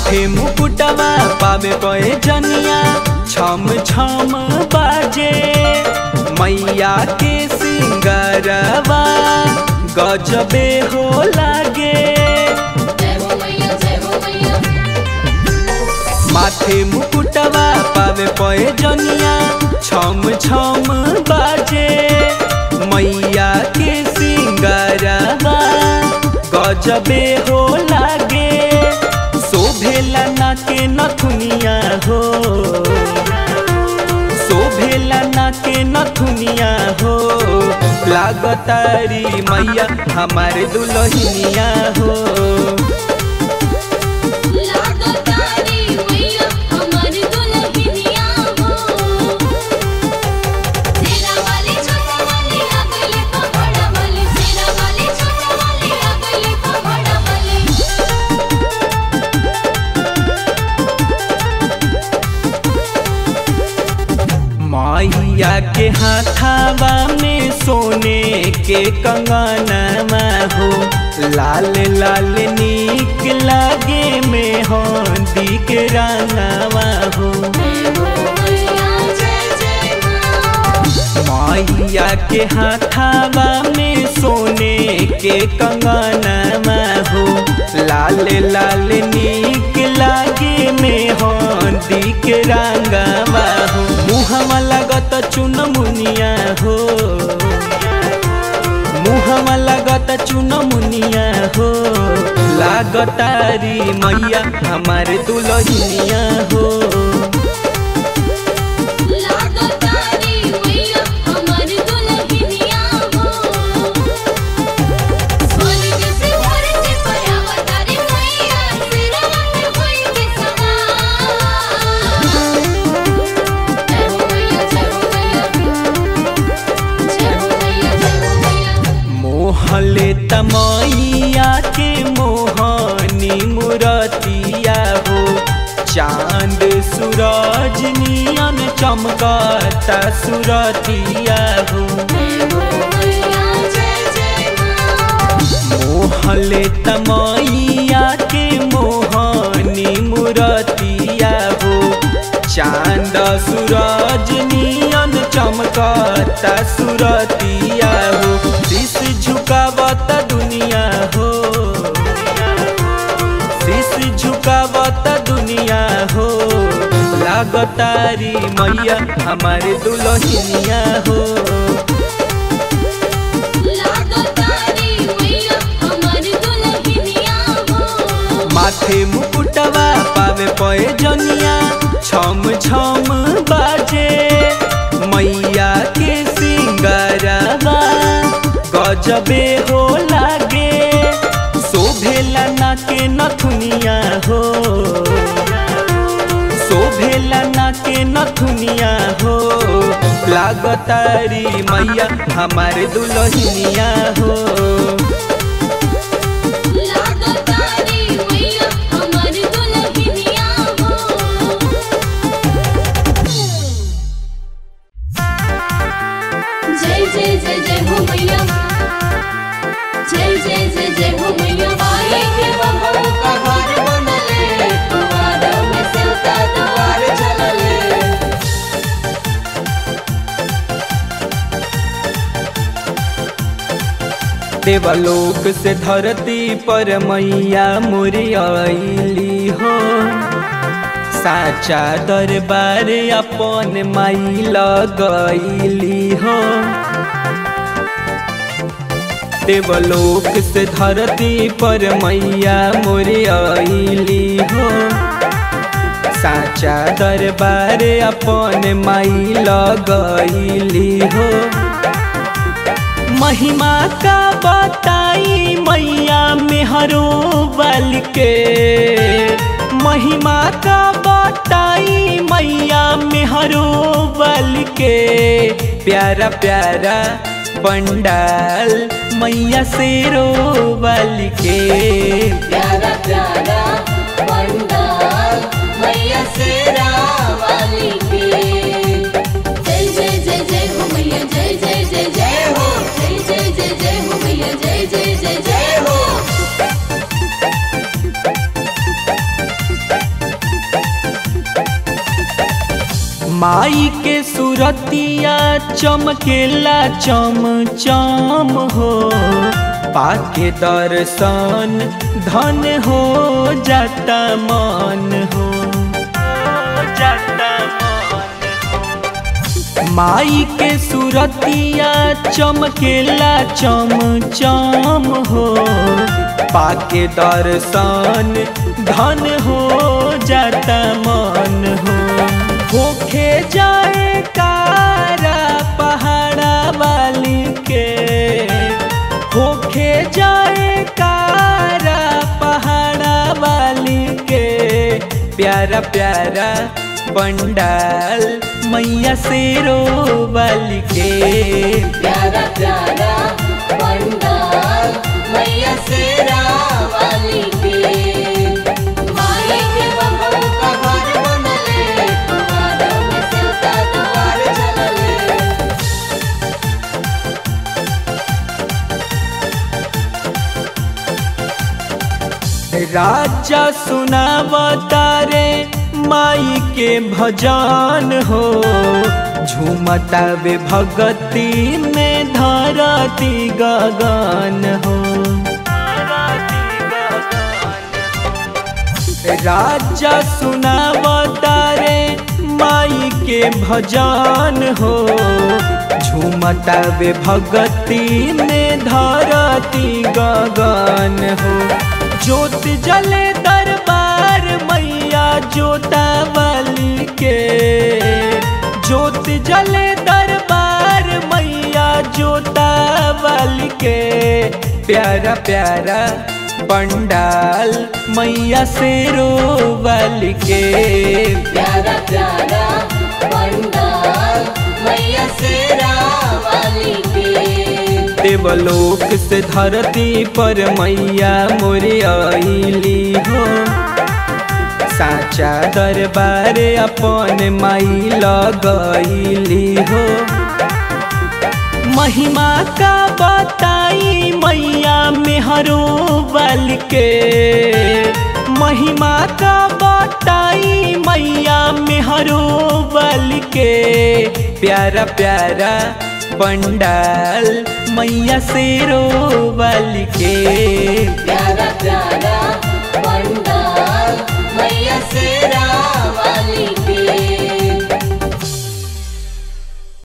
माथे मुकुटवा पावे पए जनिया छम छम बाजे मैया के सिंगरवा गजबे हो लागे जय हो मैया जय हो मैया माथे मुकुटवा पावे पए जनिया छम छम बाजे मैया के सिंगरवा गजबे हो लागे शोभेला ना के नथुनिया हो शोभेला ना के नथुनिया हो लागतारी मैया हमारे दुल्हनिया हो लागो तारी मैया हमारी दुल्हनिया हो तेरा वाली छोटा वाली अगले को बड़ा वाली तेरा वाली छोटा वाली अगले को बड़ा वाली मैया के हाथावा में सोने के कंगनवा हो लाल लाल नीक लागे में हंदी के रंगवा हो जय हो मैया जय जय माँ मैया के हाथावा में सोने के कंगनवा हो लाल लाल नीक लागे में हंदी के रंगवा हो मुहवा लगत चुन मुनिया हो मुहवा लगत चुन मुनिया हो लागतारी मैया हमारे दुल्हनिया हो लागो तारी मैया हमारी दुल्हनिया हो स्वर्ग से धरती पर अवतारी मैया सिरवा पे होई के सवार जय हो मैया जय हो मैया जय हो मैया जय हो मैया मोहले तमैया के मोहनी मुरतिया हो चांद सूरज नियन चमकता सुरतिया हो जय हो मैया जय जय माँ मोहले तमैया के मोहनी मुरतिया हो चांद सूरज नियन चमकता सुरतिया हो शीश झुकावत दुनिया हो शीश झुकावत दुनिया हो लागतारी मैया हमारे दुल्हनिया हो लागो तारी मैया हमारी दुल्हनिया हो माथे मुकुटवा पावे पए जनिया छम छम बाजे मैया के सिंगरवा गजबे हो लागे शोभेला ना के नथुनिया हो शोभेला ना के नथुनिया हो लागतारी मैया हमारे दुल्हनिया हो लागो तारी मैया हमारी दुल्हनिया हो जय जय जय जय हो मैया जय जय जय जय हो मैया आई के बहू का घर बनले कुवार में सिलता द्वार चलले देवलोक से धरती पर मैया मुरियाली हो साचा दरबार अपन माई लगैली हो देवलोक से धरती पर मैया मुरियाली हो साचा दरबार अपन माई लगैली हो महिमा का बताई मैया मेहरो बल के महिमा का बताई मैया मेहरो बल के प्यारा प्यारा पंडाल मैया शेरो बल के प्यारा प्यारा पंडाल मैया शेरा वाली के जय जय जय जय हो मैया जय जय जय जय हो जय जय जय जय हो मैया जय जय जय जय हो माई के सुरतिया चमकेला चम चम हो पाके दर्शन धन हो जाता मन हो जाता मन हो माई के सुरतिया चमकेला चम चम हो पाके दर्शन धन हो जाता मन हो होखे जाए कारा पहाड़ा वाली के होखे जाए कारा पहाड़ा वाली के प्यारा प्यारा पंडाल मैया शेरो वाली के प्यारा प्यारा पंडाल मैया शेरा वाली के माई के बहू का घर बनले तुम्हारा में सिलता द्वार चलले राजा सुनावता रे माई के भजन हो झूमता वे भगती में धरती गगन हो राजा सुनावता रे माई के भजन हो झूमता वे भगती में धरती गगन हो ज्योत जले दरबार मैया जोता वाली के ज्योत जले दरबार मैया जोता वाली के प्यारा प्यारा पंडाल मैया शेरो वाली के प्यारा प्यारा पंडाल मैया शेरा वाली के देवलोक से धरती पर मैया मोरे आईली हो साचा दरबार अपन माई लगैली हो महिमा का बताई मैया मेहरो बल के महिमा का बताई मैया मेहरो बल के प्यारा प्यारा पंडाल मैया शेरो बल के प्यारा प्यारा पंडाल मैया शेरा